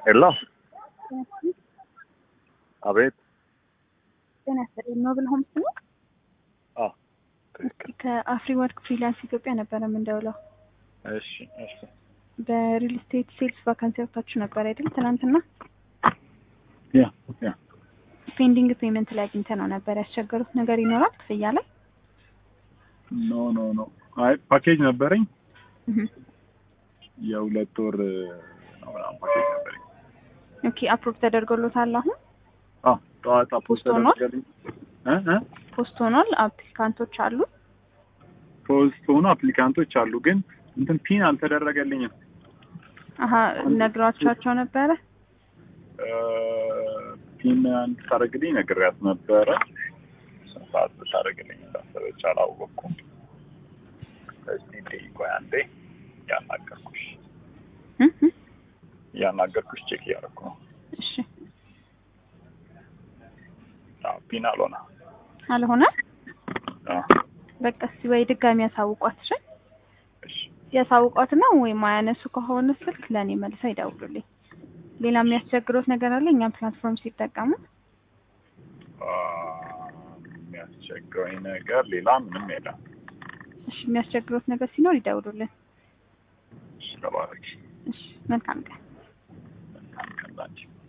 ሄሎ አቤት። ጤና ይስጥልኝ። ኖብል ሆምስ ነው። አዎ ትክክል። ከአፍሪ ወርክ ፍሪላንስ ኢትዮጵያ ነበረ የምንደውለው። እሺ እሺ። በሪል ስቴት ሴልስ ቫካንሲ ወጥታችሁ ነበር አይደል? ትናንትና ያ ያ ፔንዲንግ ፔመንት ላይ አግኝተ ነው ነበር። ያስቸገሩት ነገር ይኖራል ክፍያ ላይ? ኖ ኖ ኖ። አይ ፓኬጅ ነበረኝ እህ የሁለት ወር ነው ምናምን ፓኬጅ ነበረኝ። ኦኬ አፕሮቭ ተደርጎሎታል አሁን አዎ ጠዋት አፖስት ፖስት ሆኗል? ተደረገልኝ። እ እ ፖስት ሆኗል። አፕሊካንቶች አሉ። ፖስት ሆኑ አፕሊካንቶች አሉ፣ ግን እንትን ፒን አልተደረገልኝም። አሀ ነግሯቸዋቸው ነበረ። እ ፒን እንድታደርግልኝ ነግሬያት ነበረ። ስንት ሰዓት ብታደርግልኝ እንዳሰበች አላወቅኩም። እስቲ እንዴ ቆይ አንዴ እያናገርኩሽ እህ እህ እያናገርኩሽ ቼክ እያደረኩ ነው። እሺ አዎ ፒን አልሆነ። አልሆነ። አዎ በቃ እስኪ ወይ ድጋሚ ያሳውቋት። እሺ እሺ ያሳውቋት ነው ወይ ማያነሱ ከሆነ ስልክ ለእኔ መልሰው ይደውሉልኝ። ሌላ የሚያስቸግሮት ነገር አለ? እኛም ፕላትፎርም ሲጠቀሙ አ፣ የሚያስቸግረኝ ነገር ሌላ ምንም የለም። እሺ የሚያስቸግሮት ነገር ሲኖር ይደውሉልን። እሺ ተባረኪ። እሺ መልካም ቀን። መልካም ቀን ላንቺ።